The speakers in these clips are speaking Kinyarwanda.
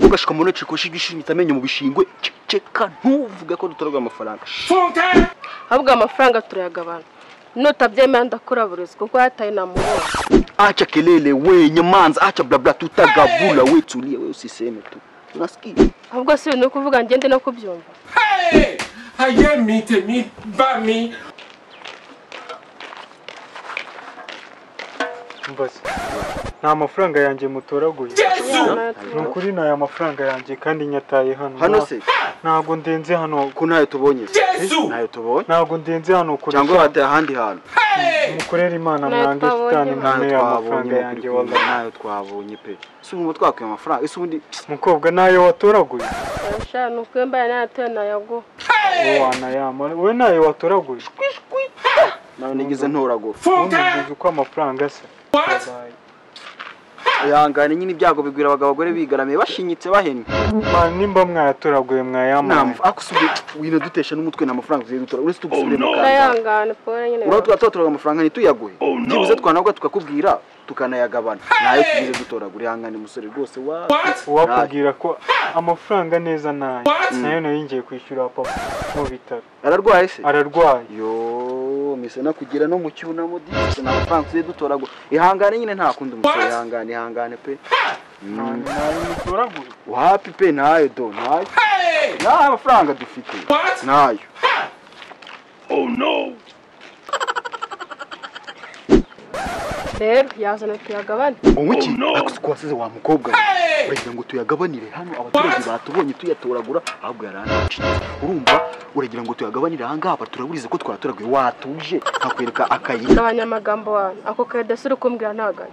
ugashika mu ntoki kushi igishimita amenyo mu bishingwe ceceka ntuvuge ko dutorwa amafaranga ahubwo amafaranga turayagabana nutabyemera ndakuraburizwa kuko yataye namubonye acha kelele wenye manza acha blabla tutagabula we tulie we usiseme tu unasikia ahubwo si ibintu uri kuvuga ngende no kubyumva aye mi tèmi bá mi. mbaze ni amafaranga yanjye mutoraguye ni ukuri ni aya mafaranga yanjye kandi nyataye hano hano se ntabwo ndenze hano ko ntayo tubonye se ntayo tubonye ntabwo ndenze hano kurusha cyangwa wataye ahandi hantu mukorere imana Ntayo mwange twabonye. shitani ntayo mwame amafaranga twabonye yanjye mu wallahi kuri ntayo twabonye pe si ubu twakwiye amafaranga ese ubundi mukobwa nayo watoraguye Urashaka ni ukwembaye nayatoye nayaguha wowe wanayama wowe nayo watoraguye nawe nigeze ntoragura ntumubwize uko amafaranga asa Babaye. ihangane nyine ibyago bigwira abagabo abagore bigaramiye bashinyitse bahennye Ma, nimba mwayatoraguye mwayamaye ntamvu akusubiye wino dutesha n'umutwe nta mafaranga tugiye dutora uretse tugusubire mu kanzu ndayangana pole nyine urabona tuba twatoraga amafaranga ntituyaguhe byibuze twanabwa tukakubwira tukanayagabana ntayo tugize dutoragura ihangane musore rwose wa uwakubwira ko amafaranga neza nayo nayo nayo ngiye kwishyura papa mu bitaro ararwaye se ararwaye yo mise no kugira no mu cyunamo disi nta mafaranga tugiye dutoragura ihangane nyine nta kundi umusore ihangane ihangane pe Mm. mutoraguye wapi pe ntayo do ntayo ntayo amafaranga dufite ntayo rero yazana tuyagabane wowe iki ako wasize wa mukobwa we uragira ngo tuyagabanire hano abaturage batubonye tuyatoragura ahubwo yaranacitse urumva uragira ngo tuyagabanire ahangaha baturaburize ko twatoraguye watuje nkakwereka akayira gabanya amagambo wawe ako kayida si uri kumbwira ntaganye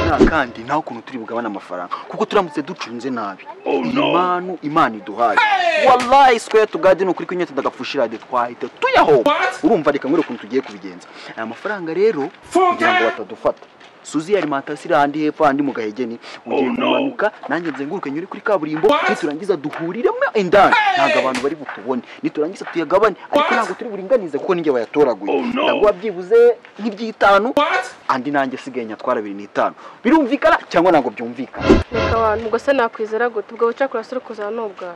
nta kandi naho ukuntu turi bugabane amafaranga kuko turamutse ducunze nabi impanu imana iduhaye wallahi square to god ni ukuri kw'inyota ndagapfushirade twahita tuyahoba urumva reka nkwereke ukuntu tugiye kubigenza aya mafaranga rero kugira ngo batadufata suzi ya alimentation iri ahandi hepfo ahandi mu gahegeni ugiye kumanuka nanjye nzenguruke nyure kuri kaburimbo niturangiza duhuriremo indani ntabwo abantu bari butubone niturangiza tuyagabane ariko ntabwo turi buringanize kuko ninjye bayatoraguye ndaguha byibuze nk'iby'itanu andi nanjye asigaye nyatwara bibiri n'itanu birumvikana cyangwa ntabwo byumvikana reka abantu ubwo se nakwizera gute ubwo bucakura si uri kuzana n'ubwawe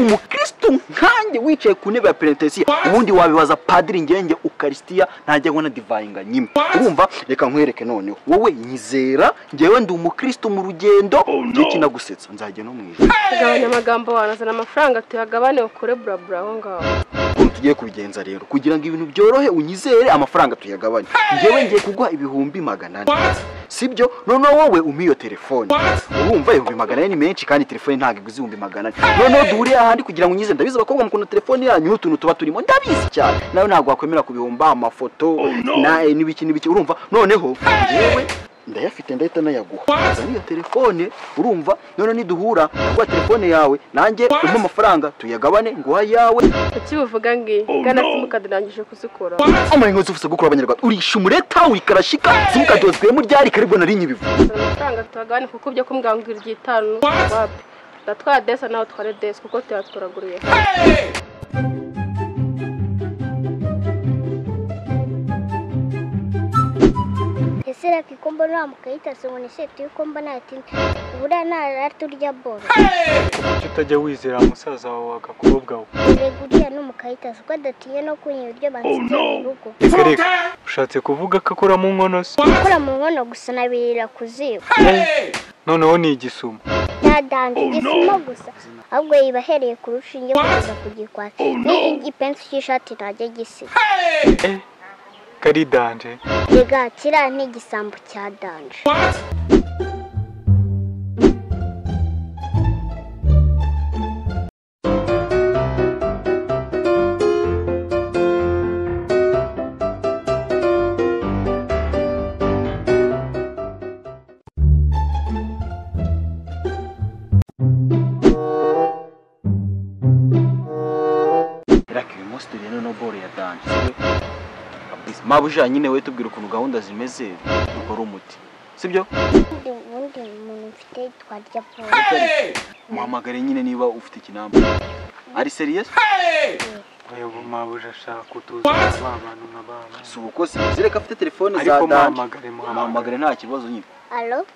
umukristo nkanjye wicaye ku ntebe ya perenetesiya ubundi wabibaza padiri ngenge ukarisitiya ntajya nkona divayinga nyine urumva reka nkwereke noneho wowe nyizera ngewe ndi umukristo mu rugendo njye kinagusetsa nzajya no mu ijoro gabanya amagambo wawe azana amafaranga tuyagabane ukure burabura aho ngaho ukuntu tugiye kubigenza rero kugira ngo ibintu byorohe unyizere amafaranga tuyagabanye ngewe ngiye kuguha ibihumbi magana ane sibyo noneho wowe umpa iyo telefone urumva ibihumbi magana ane ni menshi kandi telefone ntabwo iguze ibihumbi magana ane noneho duhurire ahandi kugira ngo unyizere ndabizi abakobwa mukunda telefone yanyu n'utuntu tuba turimo ndabizi cyane nawe ntabwo wakwemera kubihumba amafoto na- eh, n'ibiki n'ibiki urumva noneho ngewe ndayafite ndahita nayaguha azana iyo telefone urumva noneho niduhura naguha telefone yawe nanjye umpe amafaranga tuyagabane nguha ayawe kuki bivuga ngiyi gana simukadi ndangije kuzikura amara inkweto ufite gukura abanyarwanda urisha umureta wikarashika simukadozwemo ryari karibwo na rinye bivu azana amafaranga tuyagabane kuko ibyo kumbwira ngo ibiri by'itanu wapi ndatwara desi nawe utware desi kuko tuyatoraguriye ese reka ko mbona wa mukayita se ngo ese turi ko mbona ati buriya ntara turya boro kuki utajya wizera musaza wawe agakobwa we rega uriya ni umukayita se ko adatinye no kunywa ibiryo bansigiye mu rugo reka reka ushatse kuvuga ko akora mu nkono se gukora mu nkono gusa nabirira ku ziba noneho ni igisuma yadanze igisima gusa ahubwo yiba ahereye ku rushinge kugeza ku gikwasi ni igipensi cy'ishati ntajya gisiga karidanje rega kiriya ni igisambo cya danje Australian Nobel ya danje mabuja nyine wowe tubwira ukuntu gahunda zimeze ubwo ari umuti sibyo ubundi ubundi umuntu mfite twarya pome muhamagare nyine niba ufite ikinamba ari seriyesi ubu mabuja ashaka kutuza ba bantu nka ba bantu si uko se zereka afite telefone za ariko danje muhamagare muhamagare muhamagare nta kibazo nyine alo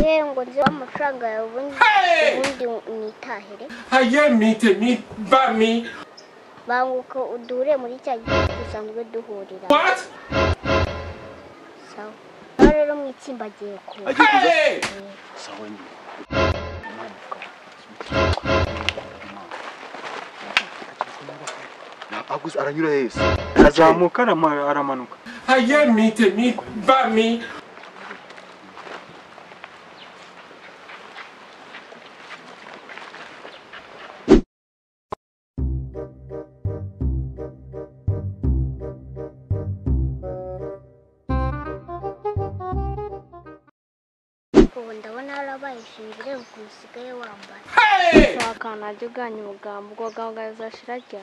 yewe ngo nzi amafaranga yawe ubundi ubundi nitahire Aye mite mi ba mi. banguka udure muri cya gihe dusanzwe duhurira What? sawa aho rero mu itsinda agiye kuba agiye kuza Hey! sawa nyine Aguze aranyura hese azamuka arama- aramanuka Aye mite mi ba mi. ubu ndabona yarabaye ishingire ubwo usigaye wambara wakana najya uganya umugambi ubwo gahunda ashirajya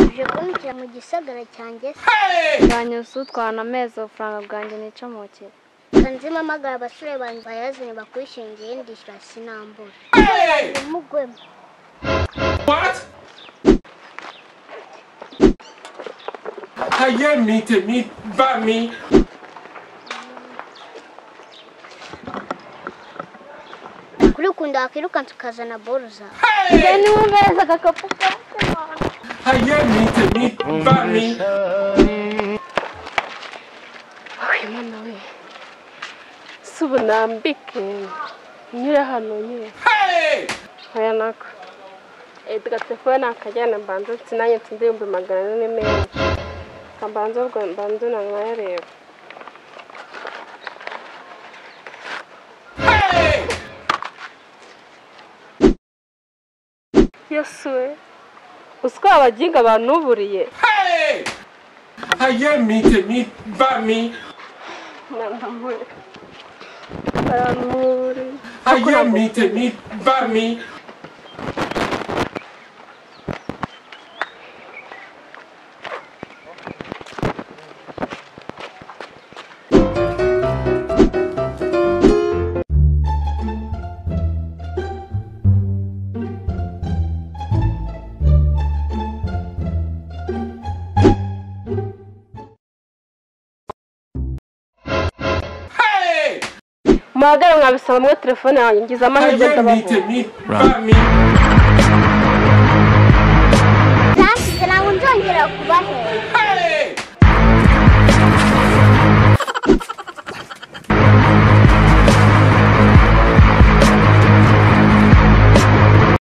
uje kumbwira mu gisagara cyanjye se bwanyuze utwana amezi ubufaranga bwanjye nica mu kire kanzi mpamagara abasore banjye bayazanye bakwishingiye ndishyura sinambura umugwemo What? Aye mite mi ba mi. kuri ukunda wakwirukansa ukazana boro zawe njye niwe mbeza agakapu Aye mite mi ba mi. imana we si ubu nambike nyure hano nyine aya nako edga telefone nakajyana mbanza sinanye nsinze ibihumbi magana ane menshi mbanza ubwo mbanza nanayareba yesuwe uzi ko abaginga banuburiye Aye mite mi ba mi. nanamwe baranuburiye Aye mite mi ba mi. muhagare mwabisaba mwe telefone yanjye ngize amahirwe Aye ndabaho mite mi ba mi. ntabwo nzongera kubahera